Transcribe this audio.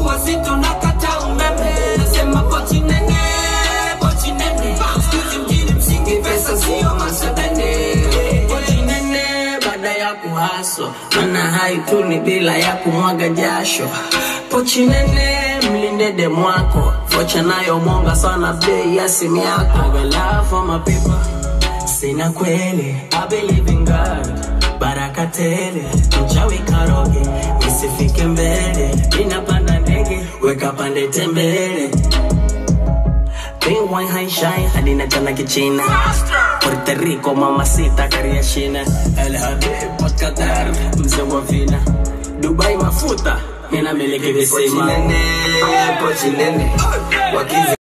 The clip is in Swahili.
wazito na kata umeme nasema pochi nene pochi nene skuzi mjini msingi pesa sio masebene pochi nene baada ya kuhaso mana haituni bila ya kumwaga jasho pochi nene mlinde demu wako vocha nayo mwonga sana bei ya simu yako I got love for my people sina kweli I believe in God baraka tele mchawi karoge nisifike mbele ninapanda ndege weka pande tembele Pink wine high shine hadi na jana kichina Puerto Rico mamacita kariashina El Habib Port Qatar mzee wa vina Dubai mafuta mina miliki visima Pochi nene, pochi nene. Wakizi